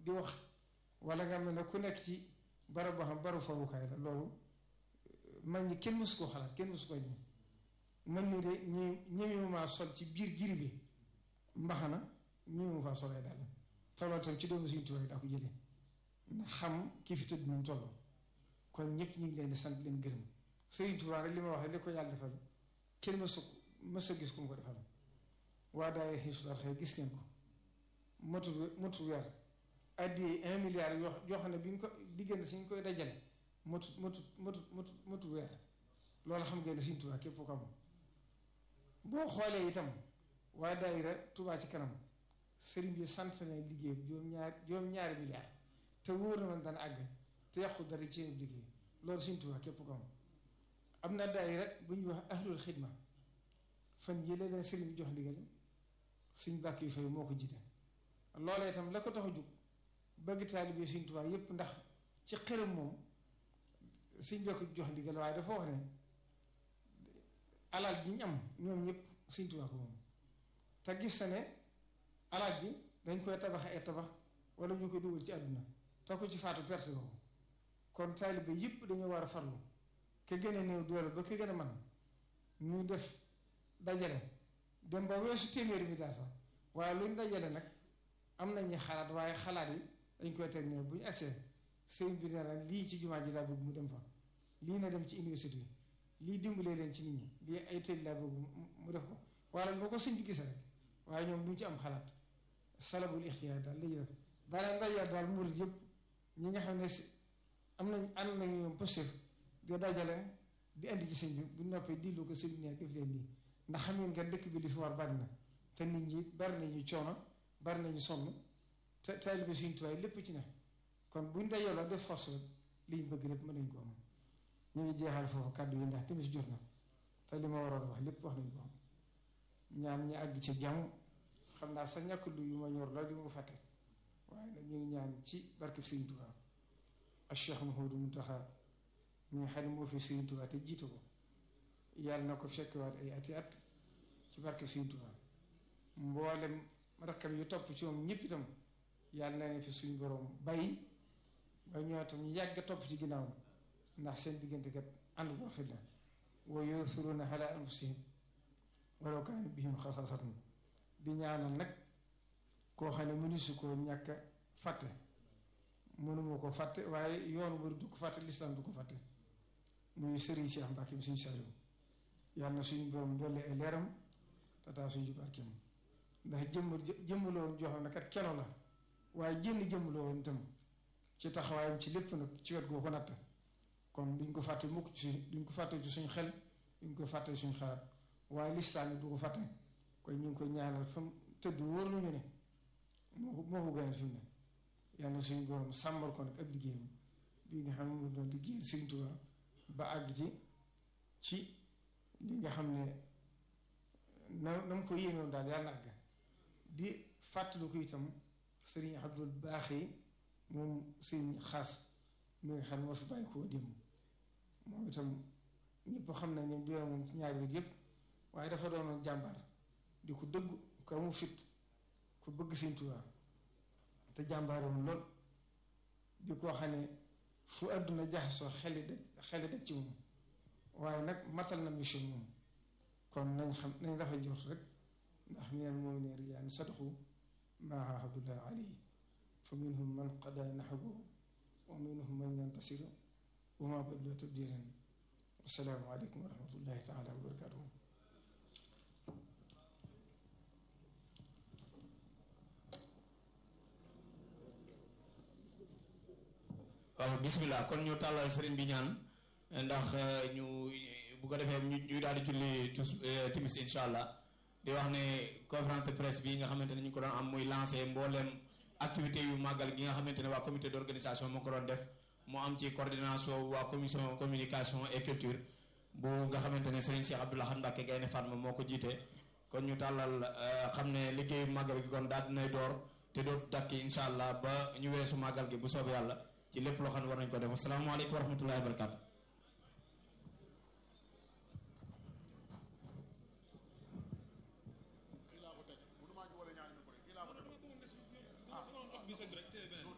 di wax wala nga mel ne ku nekk ci barab boo xam baru fawukaay la loolu mag ñi kenn mësu koo xalaat kenn mësu koo ñëw man mii de ñi ñemewumaa sol ci biir giri bi mbaxana ñemewu faa solee daal tolloo tam ci doomu Sëriñ Tuubaa daa ko jëlee ndax xam ki fi tëdd ñu tolloo kon ñëpp ñu ngi leen di sant leen gërëm Sëriñ Tuubaa rek li ma wax li ko yàlla defal kenn mësu mësu gis ku mu ko defal waa daay xiisutar xëy gis ngeen ko motu motu weer addi un milliard yoo yoo xam ne bi ñu ko diggante si ñu koy dajale motu motu motu motu motu weer loolu xam ngeen ne Sëriñ Tuubaa képp ko am boo xoolee itam waa daayira Tuubaa ci kanam sëriñ bi sant na liggéey juróom-ñaar juróom-ñaari milliard te wóor na man dana àgg te yàqu dara ci seen liggéey loolu Sëriñ Tuubaa képp ko am am na daayira bu ñuy wax ahlul xidma fan yële leen sëriñ bi jox ndigal suñ bàkk yu fay moo ko jiite loolee itam la ko tax a jug bëgg taalibe Sëriñ Tuubaa yépp ndax ci xërëm moom suñ bokk jox ndigal waaye dafa wax ne alal ji ñu am ñoom ñëpp Sëriñ Tuubaa ko moom te gis na ne alal ji dañ koy tabax ay tabax wala ñu koy dugal ci àdduna te ko ci faatu perte ko kon taalibe yépp dañoo war a farlu ke gën a néew doole ba ke gën a man ñu def dajale dem ba weesu téeméeri mi daal sax waaye luñ dajale nag am nañu xalaat waaye xalaat yi dañ koy teg ne bu ñu agsee sëriñ bi nee na lii ci jumaa ji laa bëgg mu dem fa lii na dem ci université yi lii dimbalee leen ci nit ñi lii ay tëj laa bëgg mu def ko wala boo ko sëñ bi gisee rek waaye ñoom duñ ci am xalaat salabul ixtiyaar daal lañuy def daanaka ndaje daal murid yëpp ñi nga xam ne si am nañ ànd nañu ñoom positif di dajale di andi ci sëñ bi bu noppee dillu ko sëñ bi ne def leen nii ndax xam ngeen nga dëkk bi li fi war bari na te nit ñi bari nañu coono bari nañu sonn te taalibe Sëriñ Tuubaa lépp ci ne kon buñ dajaloo def force rek liñ bëgg lépp mën nañ ko am ñu ngi jeexal foofu kàddu yi ndax timis jot na te li ma waroon wax lépp wax nañ ko ñaan ñi àgg ci jàmm xam naa sa ñàkk lu yu ma ñor la li ma fàtte waaye nag ñu ngi ñaan ci barke Sëriñ Tuubaa ak Cheikh Mouhamadou Mountakha mi nga xam ne moo fi Sëriñ Tuubaa te jiite ko yàlla na ko fekkewaat ay ati at ci barke Sëriñ Tuubaa mboolem rakkam yu topp ci moom ñëpp itam yàlla na ne fi suñu borom bàyyi ba ñoo tam ñu yàgg topp ci ginnaaw ndax seen diggante kat ànd bu rafet la wa yu'thiruuna alaa anfusihim walaw kaana bihim xasaasatun di ñaanal nag koo xam ne mënisu koo ñàkk fàtte mënuma ko fàtte waaye yoonu bari du ko fàtte lislaam du ko fàtte muy sëriñ Cheikh Mbacke suñu Saliou yàlla na suñu borom dolli ay leeram tataa suñu barkeem ndax jëmm jëmm la woon joxoon na kat keno la waaye jënn jëmm la woon itam ci taxawaayam ci lépp nag ci wet goo ko natt kon duñ ko fàtte mukk ci duñ ko fàtte ci suñu xel duñ ko fàtte suñu xalaat waaye lislaam yi du ko fàtte kon ñu ngi koy ñaanal fa mu tëdd wóor nañu ne moo ko moo ko gënal fi mu ne yàlla na suñu borom sàmmal ko nag ab liggéeyam bii nga xam ne moom doon liggéeyal Sëriñ Tuubaa ba àgg ci ci li nga xam ne na na mu ko yéenoon daal yàlla na àgg di fàttali ko itam sëriñ Abdul Baaxi moom sëriñ xaas mi nga xam ne moo fi bàyyi koo démb moom itam ñëpp xam nañ ne dina moom ci ñaari wet yëpp waaye dafa doonoon jàmbaar di ko dëgg ko amu fit ku bëgg Sëriñ Tuubaa te jàmbaare woon lool di koo xam ne fu àdduna jaxasoo xeli daj xeli daj ci moom waaye nag matal na mission moom kon nañ xam nañ rafet jort rek ndax minal mu'miniina rijaalun sadaqu maa aahadullah alayhi fa minhum man qadaa nahbahu wa minhum man yantasir wa maa baddaluu tabdiilan assalaamu aleykum wa rahmatullahi taala wa barakaatuhu waaw bismillah kon ñu tàllal sëriñ bi ñaan ndax ñu bu ko defee ñu ñu daal di julli tus timis incha allah di wax ne conférence de presse bi nga xamante ne ñu ko doon am muy lancé mbooleem activité yu màggal gi nga xamante ne waa comité d' organisation moo ko doon def moo am ci coordination waa commission communication et culture bu nga xamante ne sëriñ Cheikh Abdoulaye Mbacke Gaynde Fatma moo ko jiite kon ñu tàllal xam ne liggéeyu màggal gi kon daal dinay door te dootu takki incha allah ba ñu weesu màggal gi bu soobee yàlla ci lépp loo xam ne war nañ ko def asalaamaaleykum wa rahmatullahi wa barakatu